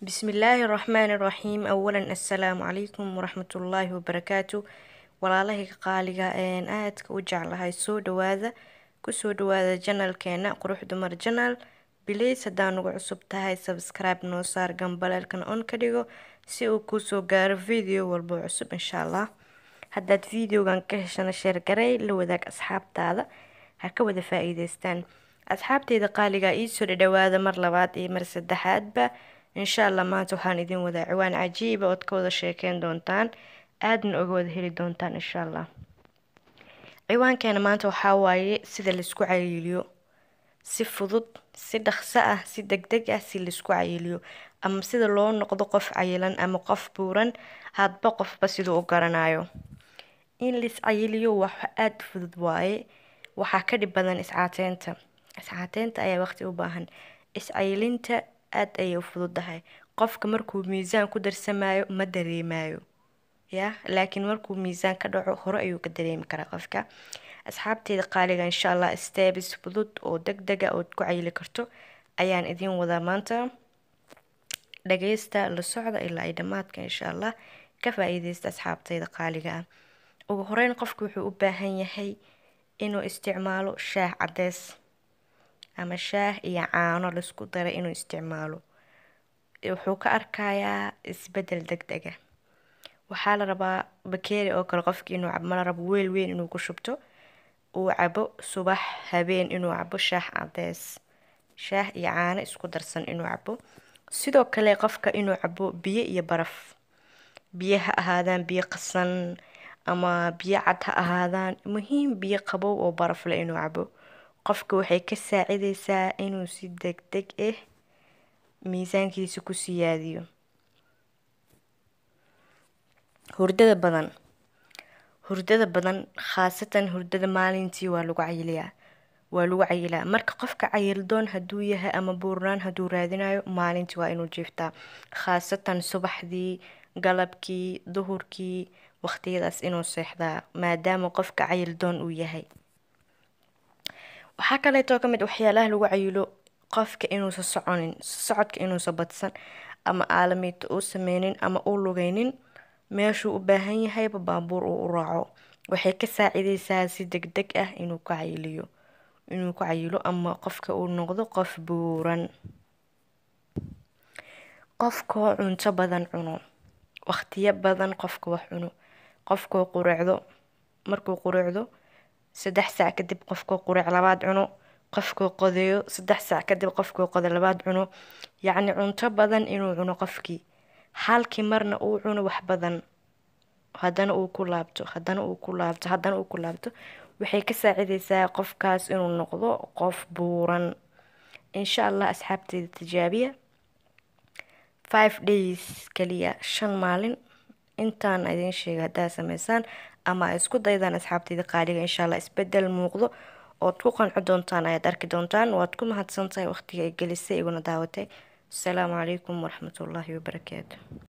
bismillaahi raxmaani raxiim awalan assalaamu calaykum waraxmatullaahi wabarakaatu walaalahayga qaaliga een aadka u jeclahay soo dhawaada kusoo dhawaada janalkeena qurux dumar janal bileys haddaa nagu cusub tahay sabskribe noo saar gambaleelkan on ka dhigo si uu kusoo gaaro video walbo cusub insha allah haddaad videogan ka heshana sheergarey la wadaag asxaabtaada ha ka wada faa-iideystaan asxaabteyda qaaliga iisoo dhadhawaada mar labaad iyo mar saddexaadba insha allah maanta waxaan idin wadaa ciwaan cajiiba ood ka wada sheekeyn doontaan aadna oga wada heli doontaan insha allah ciwaankeena maanta waxaa waaye sida laisku cayiliyo si fudud si dhaqso ah si deg deg ah si laisku cayiliyo ama sida loo noqdo qof cayilan ama qof buuran hadba qofba siduu u garanayo in lais cayiliyo wax aada fudud waaye waxaa ka dhib badan iscaateynta iscaateynta ayaa waqti u baahan iscayilinta aada ayay u fududahay qofka markuu miisaan ku darsamayo ma dareemayo ya laakiin markuu miisaan ka dhaco hore ayuu ka dareemi karaa qofka asxaabteyda qaaliga insha allah stebis fudud oo deg dega ood ku cayili karto ayaan idiin wadaa maanta dhageysta la socda ilaa ay dhammaadka insha allah ka faa-iideysta asxaabteyda qaaliga ah ugu horeyn qofka wuxuu u baahan yahay inuu isticmaalo shaah cadeys ama shaah iyo caano laisku daray inuu isticmaalo wuxuu ka arkayaa isbedel deg dega waxaa la rabaa bakeeri oo kale qofki inuu cabo mala rabo weel weyn inuu ku shubto uu cabo subax habeen inuu cabo shaah cadeys shaah iyo caano isku darsan inuu cabo sidoo kale qofka inuu cabo biyo iyo baraf biyo ha ahaadaan biyo qasan ama biyo cad ha ahaadaan muhiim biyo qabow oo baraf leh inuu cabo qofka waxay ka saacideysaa inuu si deg deg ah miisaankiisa ku siyaadiyo hurdada badan hurdada badan khaasatan hurdada maalintii waa lagu cayiliyaa waa lagu cayilaa marka qofka cayildoon hadduu yahay ama buurnaan hadduu raadinayo maalintii waa inuu jiiftaa khaasatan subaxdii galabkii duhurkii waqtiyadaas inuu seexdaa maadaama qofka cayildoon uu yahay waxaa kaleetoo kamid waxyaalaha lagu cayilo qofka inuusa soconin socodka inuusa badsan ama aalamiito uu sameynin ama uu lugeynin meeshuu u baahan yahayba baabuur uu u raaco waxay ka saacideysaa si deg deg ah inuu ka cayiliyo inuu ku cayilo ama qofka uu noqdo qof buuran qofkoo cunto badan cuno waqtiyo badan qofka wax cuno qofkoo qureecdo markuu qureecdo saddex saac kadib qofkoo qureec labaad cuno qofkoo qodeeyo saddex saac kadib qofkoo qode labaad cuno yacni cunto badan inuu cuno qofkii halkii marna uu cuno wax badan haddana uu ku laabto haddana uu ku laabto haddana uu ku laabto waxay ka saacideysaa qofkaas inuu noqdo qof buuran insha allah asxaabteeda tijaabiya five days kaliya shan maalin intaan idiin sheega haddaa sameysaan ama ay isku daydaan asxaabteyda qaaliga insha allah isbedel muuqdo ood ku qanco doontaan ayaad arki doontaan waad ku mahadsantahay waqtiga ay gelisay iguna daawatay asalaamu calaykum waraxmatullaahi wabarakaatu